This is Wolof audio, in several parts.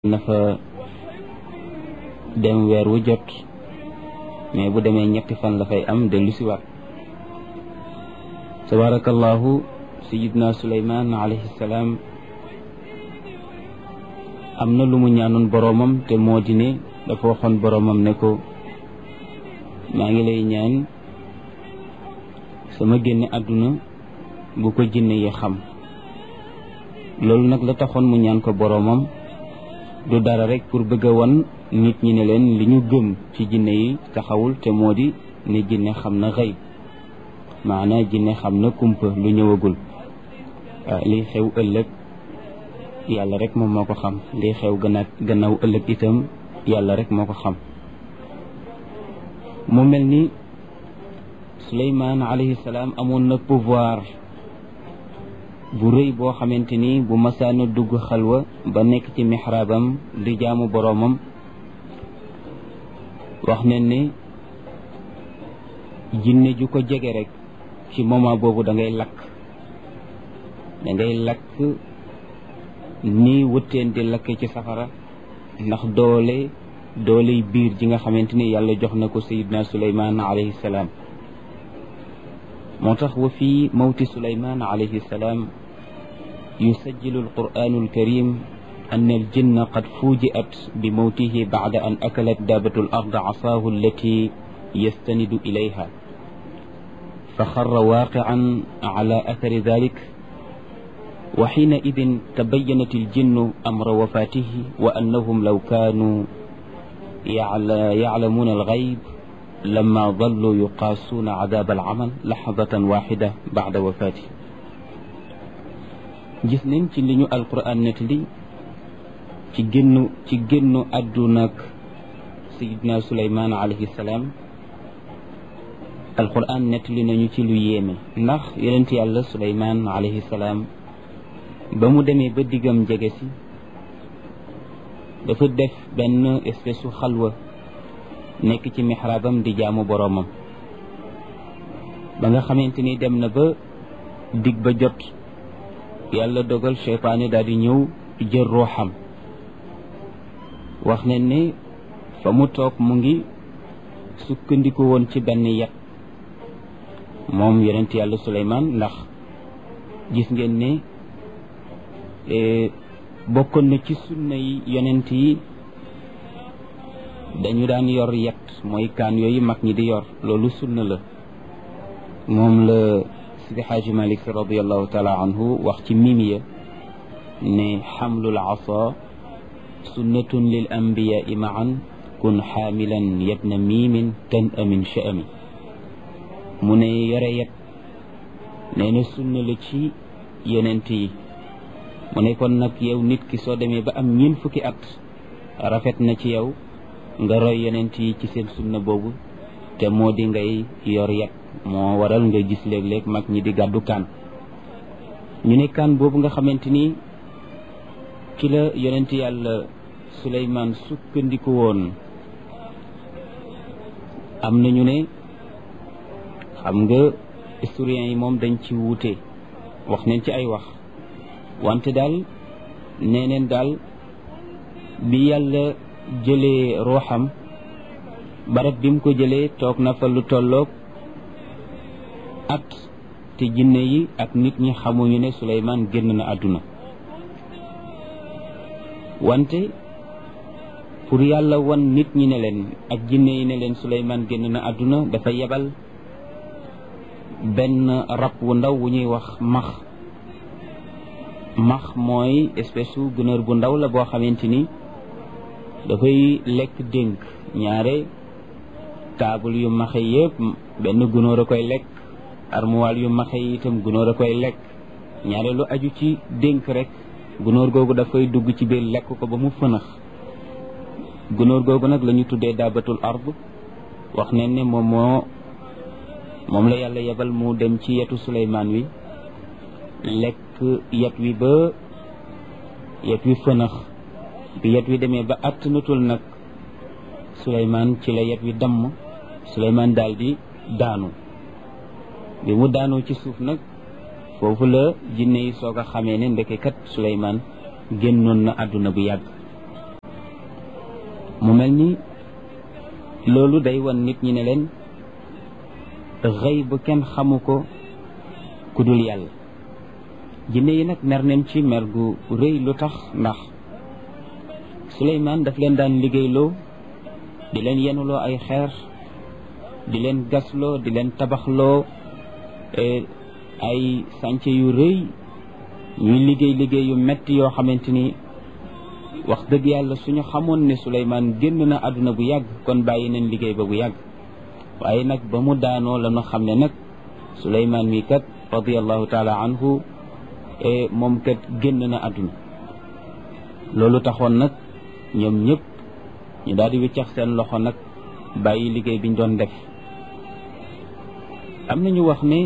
na fa dem weer wu jot mais bu demee ñetti fan la fay am dellu si waat tabarakallahu sayidna suleyman alayhi salaam am na lu mu ñaanoon boroomam te moo di ne dafa waxoon boroomam ne ko maa ngi lay ñaan sama génne àdduna bu ko jinne yi xam loolu nag la taxoon mu ñaan ko boroomam du dara rek pour bëgg a won nit ñi ne leen li ñu gëm ci jinne yi taxawul te moo di ne jinne xam na xëy maanaa jinne xam na kumpa lu ñëwagul lii xew ëllëg yàlla rek moom moo ko xam lii xew gannaaw gannaaw ëllëg itam yàlla rek moo ko xam mu mel ni Suleymaan alayhi salaam amoon na pouvoir bu rëy boo xamante ni bu masaana dugg xalwa ba nekk ci mixraabam di jaamu boroomam wax nañ ne jinne ju ko jege rek ci moment boobu da ngay lakk da ngay lakk ni wëtteen di lakk ci safara ndax doole dooley biir ji nga xamante ni yàlla jox na ko sayidna suleyman alayhi salaam moo tax wa fii mawti suleyman alayhi salaam يسجل القرآن الكريم أن الجن قد فوجئت بموته بعد أن أكلت دابة الأرض عصاه التي يستند إليها فخر واقعا على أثر ذلك وحينئذ تبينت الجن أمر وفاته وأنهم لو كانوا يعلمون الغيب لما ظلوا يقاسون عذاب العمل لحظة واحدة بعد وفاته gis nañ ci li ñu alquran nettali ci génnu ci génnu àdduna ak sayidna suleymaan alayhi salaam alquran nettali nañu ci lu yéeme ndax yonent yàlla suleymaan alayhi salaam ba mu demee ba diggam jege si dafa def benn espèce su xalwa nekk ci mixraabam di jaamu boroomam ba nga xamante ni dem na ba dig ba jot yàlla dogal seytaane daal di ñëw jël ruuxam wax nañ ne fa mu toog mu ngi sukkandiku woon ci benn yet moom yonent yàlla Suleymaan ndax gis ngeen ne bokkoon na ci sunna yi yonent yi dañu daan yor yet mooy kaan yooyu mag ñi di yor loolu sunna la moom la sidi xaaji malik si radiallahu taala anhu wax ci mimiya ne xamlul asa sunnatun lil anbiyai maan kun xaamilan yabna miimin tan amin sha'ami mu ne yore yet nee na sunna la ci yonent yi mu ne kon nag yow nit ki soo demee ba am ñeent fukki at rafet na ci yow nga roy yonent yi ci seen sunna boobu te moo di ngay yor yet moo waral nga gis léeg-léeg mag ñi di gàddu kaan ñu ne kaan boobu nga xamante ni ci la yonent yàlla Suleymaan sukkandiku woon am na ñu ne xam nga historiens yi moom dañ ci wuute wax nañ ci ay wax wante daal nee neen daal bi yàlla jëlee ruuxam barab bi mu ko jëlee toog na fa lu tolloog at te jinne yi ak nit ñi xamuñu ne Suleymaan génn na àdduna wante pour yàlla wan nit ñi ne leen ak jinne yi ne leen Suleymaan génn na àdduna dafa yebal benn rab wu ndaw wu ñuy wax max max mooy espèce su gunóor bu ndaw la boo xamante ni dafay lekk dénk ñaare taabul yu maxe yëpp benn gunóor a koy lekk armuwaal yu maxe yi itam gunóor a koy lekk ñaare lu aju ci dénk rek gunóor googu dafay dugg ci biir lekk ko ba mu fënax gunóor googu nag la ñu tuddee daabatul ard wax ne ne moom moo moom la yàlla yebal mu dem ci yetu suleymaan wi lekk yet wi ba yet wi fënax bi yet wi demee ba attanatul nag suleymaan ci la yet wi damm suleymaan daal di daanu bi mu daanoo ci suuf nag foofu la jinne yi soog a xamee ne ndeke kat suleymaan génnoon na àdduna bu yàgg mu mel ni loolu day wan nit ñi ne leen xëy bu kenn xamu ko ku dul yàlla jinne yi nag mer nañ ci mer gu rëy lu tax ndax Suleymaan daf leen daan liggéeyloo di leen yenuloo ay xeer di leen gasloo di leen tabaxloo ay sànce yu rëy ñuy liggéey liggéey yu metti yoo xamante ni wax dëgg yàlla suñu xamoon ne Suleymaan génn na àdduna bu yàgg kon bàyyi nañ liggéey ba bu yàgg waaye nag ba mu daanoo la ñu xam ne nag Suleymaan mi kat radiallahu taala anhu moom kat génn na àdduna loolu taxoon nag ñoom ñëpp ñu daal di wiccax seen loxo nag bàyyi liggéey biñ doon def am nañu wax ne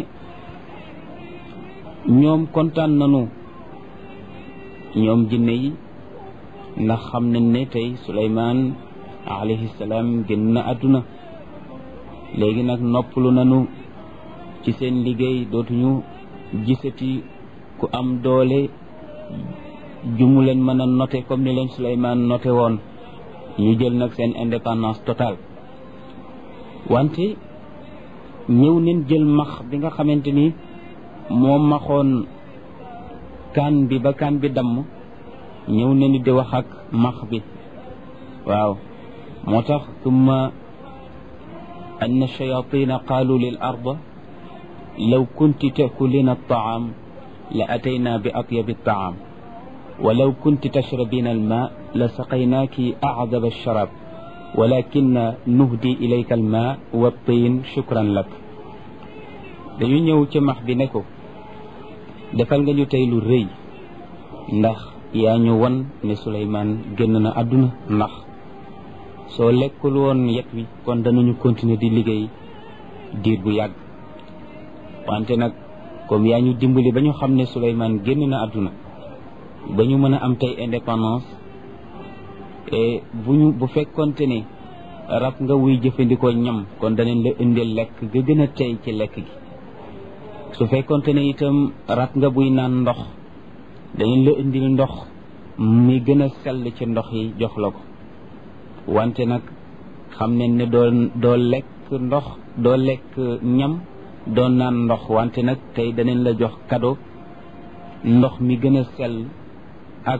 ñoom kontaan nañu ñoom jinne yi ndax xam nañ ne tey Suleymaan alayhi salaam génn na àdduna léegi nag noppalu nañu ci seen liggéey dootuñu gisati ku am doole jumu leen mën a noté comme ni leen Suleymaan noté woon ñu jël nag seen indépendance totale wante ñëw neen jël max bi nga xamante ni moo maxoon kaan bi ba kaan bi damm ñëw nañu di wax ak max bi waaw moo tax tumma أن الشياطين قالوا للأرض لو كنت تأكلين الطعام لأتينا بأطيب الطعام ولو كنت تشربين الماء لسقيناك أعذب الشراب ولكن نهدي إليك الماء والطين شكرا لك dañu ñëw ci max bi ne ko defal nga ñu tey lu rëy ndax yaa ñu won ne Suleymaan génn na àdduna ndax soo lekkul woon yet wi kon danañu continuer di liggéey diir bu yàgg wante nag comme yaa ñu dimbali ba ñu xam ne Suleymaan génn na àdduna ba ñu mën a am tey indépendance et bu ñu bu fekkonte ne rab nga wuy jëfandikoo ñam kon danañ la indil lekk ga gën a tey ci lekk gi su fekkonte ne itam rab nga buy naan ndox danañ la indil ndox mi gën a sell ci ndox yi jox la ko wante nag xam ne ne doo doo lekk ndox doo lekk ñam doo naan ndox wante nag tey danañ la jox cadeau ndox mi gën a sell ak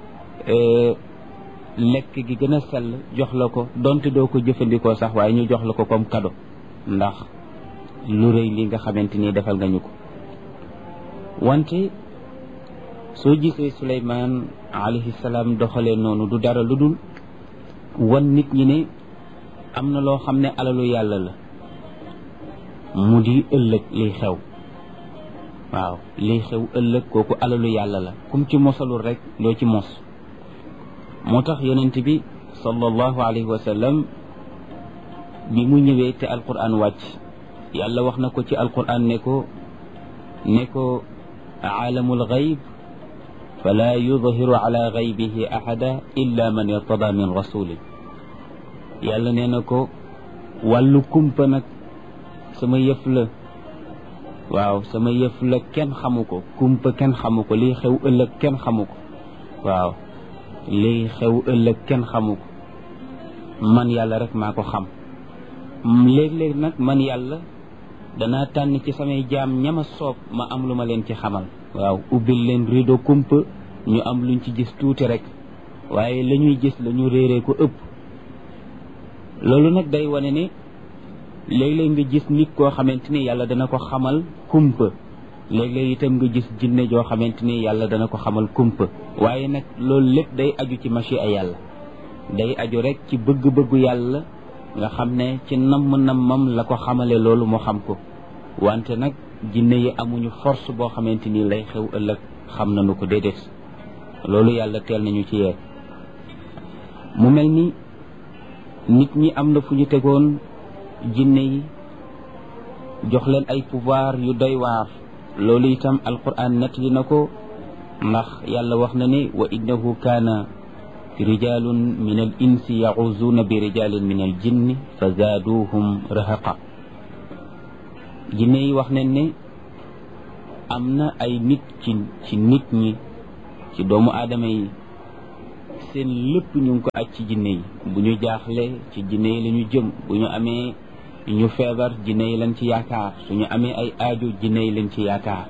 lekk gi gën a sell jox la ko donte doo ko jëfandikoo sax waaye ñu jox la ko comme cadeau ndax lu rëy li nga xamante ni defal nga ñu ko wante soo gisee Suleymaan alayhi salaam doxalee noonu du dara lu dul wan nit ñi ne am na loo xam ne alalu yàlla la mu di ëllëg liy xew waaw liy xew ëllëg kooku alalu yàlla la kum ci mosalul rek doo ci mos moo tax yonent bi sallallahu alayhi wa sallam bi mu ñëwee te alquran wàcc yàlla wax na ko ci alquran ne ko ne ko aalamul gayb fala yudhiru ala gaybihi ahada illa man irtada min rasulin yàlla nee na ko wàllu kumpa nag sama yëf la waaw sama yëf la kenn xamu ko kumpa kenn xamu ko lii xew ëllëg kenn xamu ko waaw lii xew ëllëg kenn xamu ko man yàlla rek maa ko xam léeg-léeg nag man yàlla danaa tànn ci samay jaam ñama soob ma am lu ma leen ci xamal waaw ubbil leen rido kumpa ñu am luñ ci gis tuuti rek waaye la ñuy gis la ñu réeree ko ëpp loolu nag day wane ne léeg-léeg nga gis nit koo xamante ni yàlla dana ko xamal kumpa léeg-léeg itam nga gis jinne joo xamante ni yàlla dana ko xamal kumpa waaye nag loolu lépp day aju ci machia yàlla day aju rek ci bëgg-bëggu yàlla nga xam ne ci namm-nammam la ko xamale loolu moo xam ko wante nag jinne yi amuñu force boo xamante ni lay xew ëllëg xam nañu ko déedéet loolu yàlla teel nañu ci yee mu mel ni nit ñi am na fu ñu tegoon jinne yi jox leen ay pouvoir yu doy waar loolu itam alquran nettali na ko ndax yàlla wax na ne wa innahu kaana rijalun min al insi yaxuzuuna bi rijalin min al jinni fa zaaduhum rahaqa jinne yi wax nañ ne am na ay nit ci ci nit ñi ci doomu aadama yi seen lépp ñu ngi ko aj ci jinne yi bu ñu jaaxle ci jinne yi la ñu jëm bu ñu amee ñu feebar jinne yi lañ ci yaakaar suñu amee ay aajo jinne yi lañ ci yaakaar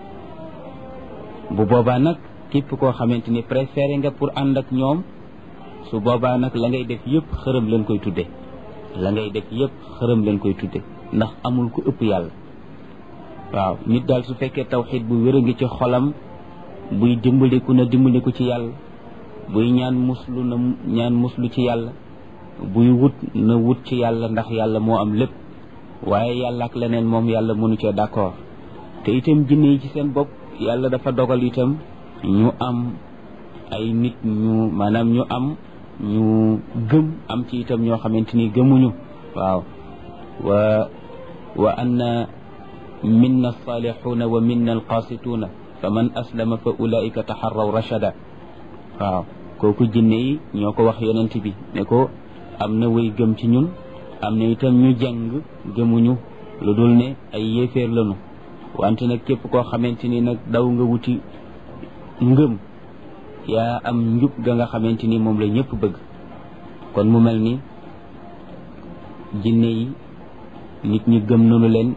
bu boobaa nag képp koo xamante ni préféré nga pour ànd ak ñoom su boobaa nag la ngay def yëpp xërëm leen koy tudde la ngay def yëpp xërëm leen koy tudde ndax amul ku ëpp yàlla waaw nit daal su fekkee tawxiid bu wér a ngi ci xolam buy dimbaliku na dimbaliku ci yàlla buy ñaan muslu na ñaan muslu ci yàlla buy wut na wut ci yàlla ndax yàlla moo am lépp waaye yàlla ak leneen moom yàlla mënu cee d'accord te itam jinne yi ci seen bopp yàlla dafa dogal itam ñu am ay nit ñu maanaam ñu am ñu gëm am ci itam ñoo xamante ni gëmuñu waaw wa wa anna minna alsalixuuna wa minna alqaasituuna fa man aslama fa ulaika taxarraw rachada waaw kooku jinne yi ñoo ko wax yonent bi ne ko am na way gëm ci ñun am na itam ñu jàng gëmuñu lu dul ne ay yéeféer lañu wante nag képp koo xamante ni nag daw nga wuti ngëm yaa am njub ga nga xamante ni moom la ñëpp bëgg kon mu mel ni jinne yi nit ñi gëm nañu leen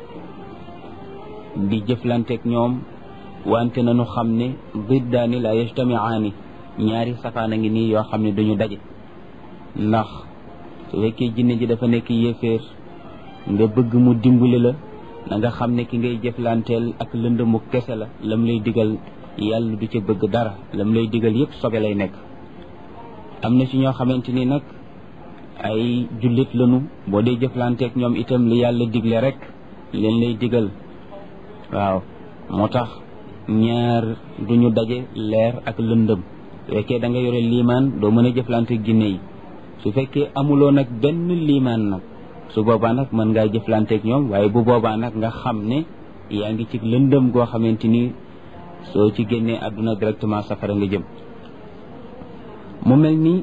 di jëflanteeg ñoom wante nañu xam ne biddaani la yajtamiaani ñaari safaan a ngi nii yoo xam ne duñu daje ndax su fekkee jinne ji dafa nekk yéeféer nga bëgg mu dimbali la na nga xam ne ki ngay jëflanteel ak lëndëmu kese la lam lay digal yàlla du ca bëgg dara lam lay digal yépp sobe lay nekk am na ci ñoo xamante ni nag ay jullit lañu boo dee jëflanteek ñoom itam li yàlla digle rek leen lay digal waaw moo tax ñaar duñu daje leer ak lëndëm su fekkee da nga yore liimaan doo mën a jëflanteek jinne yi su fekkee amuloo nag benn liimaan nag su boobaa nag mën ngaa jëflanteek ñoom waaye bu boobaa nag nga xam ne yaa ngi ci lëndëm goo xamante ni soo ci génnee àdduna directement safara nga jëm mu mel ni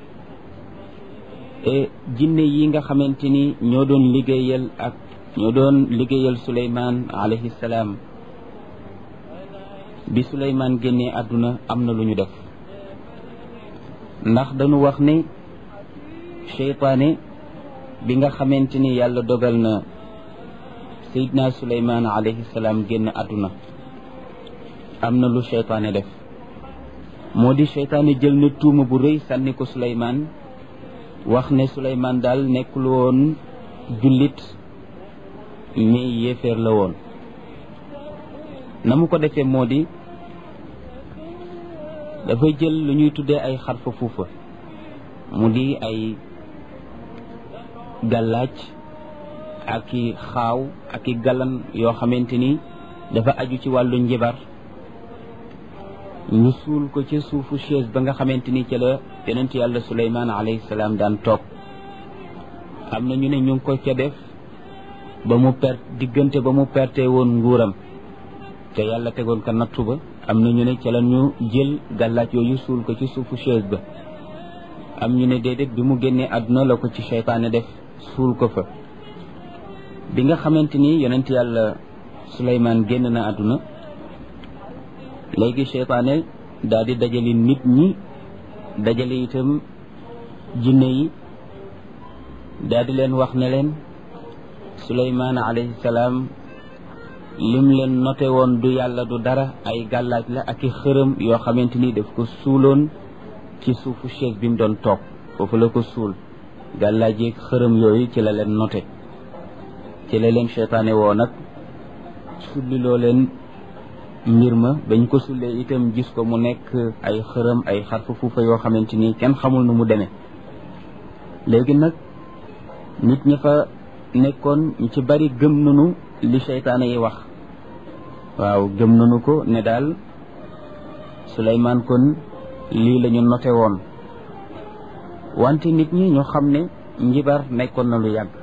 jinne yi nga xamante ni ñoo doon liggéeyal ak ñoo doon liggéeyal Suleymaan alayhi salaam bi Suleymaan génnee àdduna am na lu ñu def ndax dañu wax ne seytaane bi nga xamante ni yàlla dogal na Seydina Suleymaan alayhi salaam génn àdduna am na lu seytaane def moo di seytaane jël na tuuma bu rëy sànni ko Suleymaan wax ne Suleymaan daal nekkul woon jullit mais yéeféer la woon na mu ko defee moo di dafay jël lu ñuy tuddee ay xarfa fuufa mu di ay gàllaaj ak i xaaw ak i galan yoo xamante ni dafa aju ci wàllu njibar ñu suul ko ca suufu chaise ba nga xamante ni ca la yonent yàlla suleymaan alayhi salaam daan toog am na ñu ne ñu ngi ko ca def ba mu per diggante ba mu perte woon nguuram te yàlla tegoon ko nattu ba am na ñu ne ca la ñu jël gàllaaj yooyu suul ko ci suufu chaise ba am ñu ne déedéet bi mu génnee àdduna la ko ci seytaane def suul ko fa bi nga xamante ni yonent yàlla suleymaan génn na àdduna léegi seytaane daal di dajale nit ñi dajale itam jinne yi daal di leen wax ne leen suleymaan alayhi salaam lim leen noté woon du yàlla du dara ay gàllaaj la ak i xërëm yoo xamante ni daf ko suuloon ci suufu chaise bi mu doon toog foofu la ko suul gàllaaj yeeg xërëm yooyu ci la leen noté ci la leen seytaane woo nag sulliloo leen mbir ma bañ ko sullee itam gis ko mu nekk ay xërëm ay xarfa fuufa yoo xamante ni kenn xamul nu mu demee léegi nag nit ña fa nekkoon ñu ci bari gëm nañu li seytaane yi wax waaw gëm nañu ko ne daal Suleymaan kon lii la ñu noté woon wante nit ñi ñu xam ne njibar nekkoon na lu yàgg